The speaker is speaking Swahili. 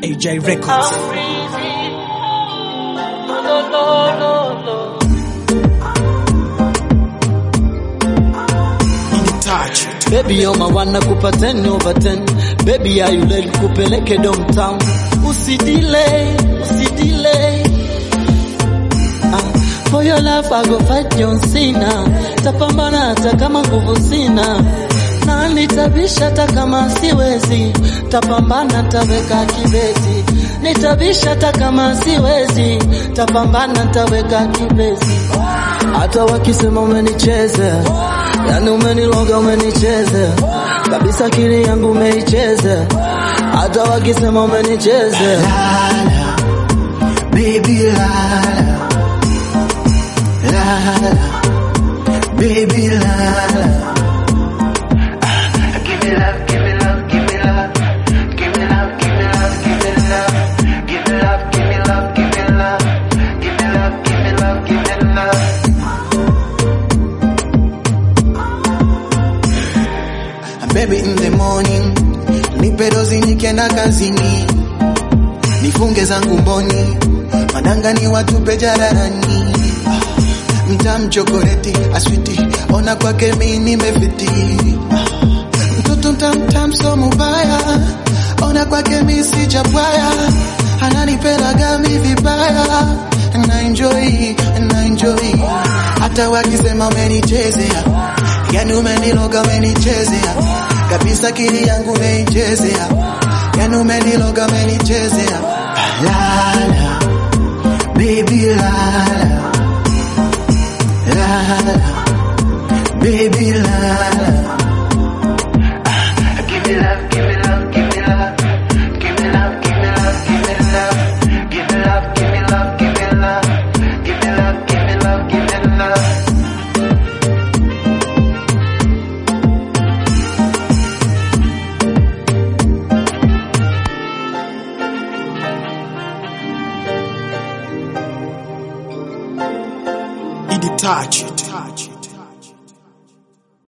AJ Records. In touch. Baby you're my one nakupa 10 over 10 Baby ya yule nikupeleke downtown Usidelay, usidelay ah, For your love I go fight John Cena Tapambana hata kama nguvu sina na nitabisha hata kama siwezi Tapambana taweka kibezi Nitabisha hata kama siwezi Tapambana taweka kibezi hata wakisema umenicheza, yani umeniloga, umenicheza kabisa, akili yangu umeicheza. Hata wakisema umenicheza, Lala, baby lala, lala, baby lala. Ah, Give me love, give me love, give me love, give me love, give me love, give me love, give me love, give me love, give me love, give me love, give me love, give me love. Baby in the morning, nipe dozi nikienda kazini, nifunge zangu mboni, madanga ni watupe jararani. Ah, Mtam chokoleti aswiti, ona kwake mi nimefiti. Ah, Mtoto mtamtam so mubaya, ona kwake mi sijabwaya, ananipenda mi vibaya, na enjoy, na enjoy. Hata wakisema umenichezea, yani umeniloga umenichezea, kabisa kili yangu umeichezea, yani umeniloga umenichezea. Lala, baby lala, lala, baby lala. Ah, Give me love, give me love, give me love, give me love, give me love, give me love, give me love, give me love, give me love, give me love, give me love, give me love. In touch.